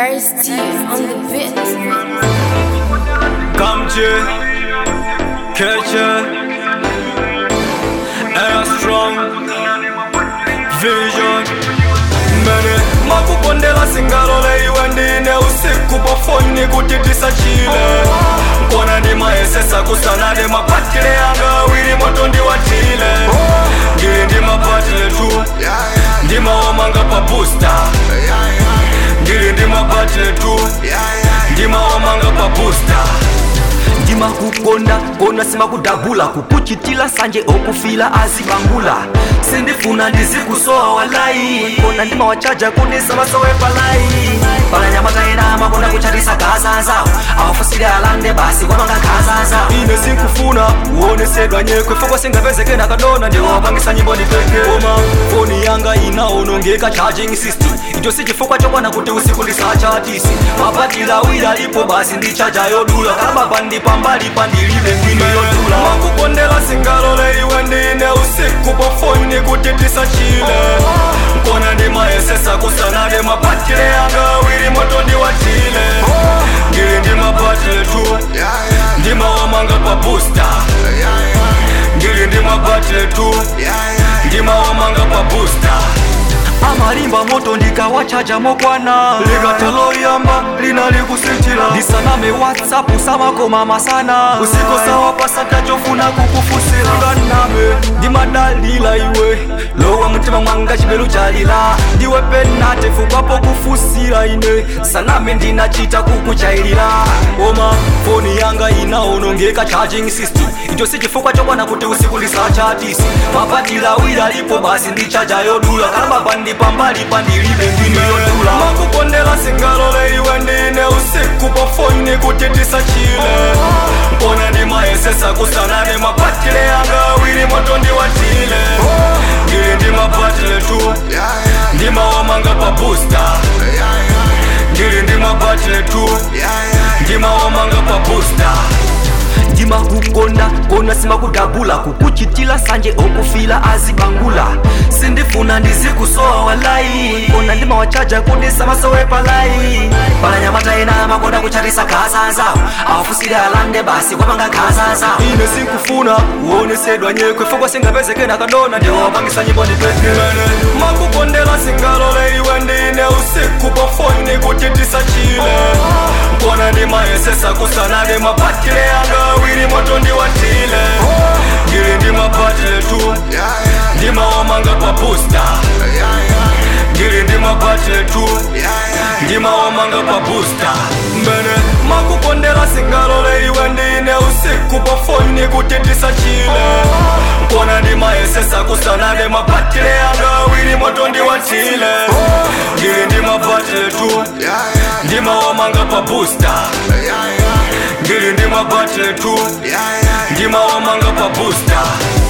RST on the beat. Kamche, Keche, Air Strong, Vision Mene makukondela singalole iwe ndine usiku pafoni kuti tisachile nkona ndimayesesa kusana ndi mapatile yanga wili moto ndiwatile ndili ndi mapatile tu ndimaomanga pa booster ndili ndi mapatile tu ndimaomanga pa booster ndimakukonda kona simakudabula kukuchitila sanje okufila azibangula sindifuna ndizikusowa walai kona ndimawachaja kundisamasowebalai palanyamataena makona kuchatisa gazazawo awafusile alande basi kwamanga gazazawo ine sinkufuna uonesedwa nyekwe fokwa singapezeke nakadona ndiwapangisa nyimbo ndipeke koma foni yanga inaonongeka charging system icho sichifukwa chokwana kuti usiku ndisachatisi mapatila wira lipo basi ndichaja yodula kalababa ndipambali pandilibe ngwino yodula makukondela singalole iwe ndine usiku pafoni kuti tisachile nkona ndimayesesa kusanade mapatile yanga wili moto ndiwatile ndili ndi mapatile tu ndimawamanga pa booster ndili ndi mapatile tu ndimawamanga pa booster amalimba moto ndikawachaja mokwana likataloyamba linalikusitila ndisaname whatsapp samakoma masana usiko sawa pasakachofuna kukufusila nganame ndimadalila iwe lowa mtima mwanga chibelu chalila ndiwe penate fukwapo kufusila ine saname ndinachita kukuchailila koma foni yanga inaonongeka charging system icho sichifukwa chokwana kuti usiku ndisachatisi mapatila wira lipo basi ndichaja yodula kalababa ndipambali pandilibe ngwino yodula makukondela singalole iwe ndine usiku pafoni kuti tisachile nkona ndimayesesa kusanane mapatile yanga wili moto ndiwatile ndili ndi mapatile tu ndimawamanga pa booster ndili ndi mapatile tu ndimawamanga pa booster ndimakukonda kona simakudabula kukuchitila sanje okufila azibangula sindifuna ndizikusowa walai kona ndimawachaja kundisamasowebalai palanyamataena makonda kuchatisa gazazawo awafusile alande basi kwamanga gazazawo ine sinkufuna uonesedwa nyekwe fokwa singapezeke nakadona ndiwapangisa nyimbo ndipekele makukondela singalole iwe ndine usiku pafoni kuti tisachile nkona ndimayesesa kusanade mapatile yanga wili moto ndiwatile ndili ndi mapatile tu ndimawamanga pa booster ndili ndi mapatile tu ndimawamanga pa booster mbene makukondela singalole iwe ndine usiku pafoni kuti tisachile nkona ndimayesesa kusanade mapatile yanga wili moto ndiwatile ndili ndi mapatile tu ndimawamanga pa booster ndili ndi mapatile tu ndimawamanga pa booster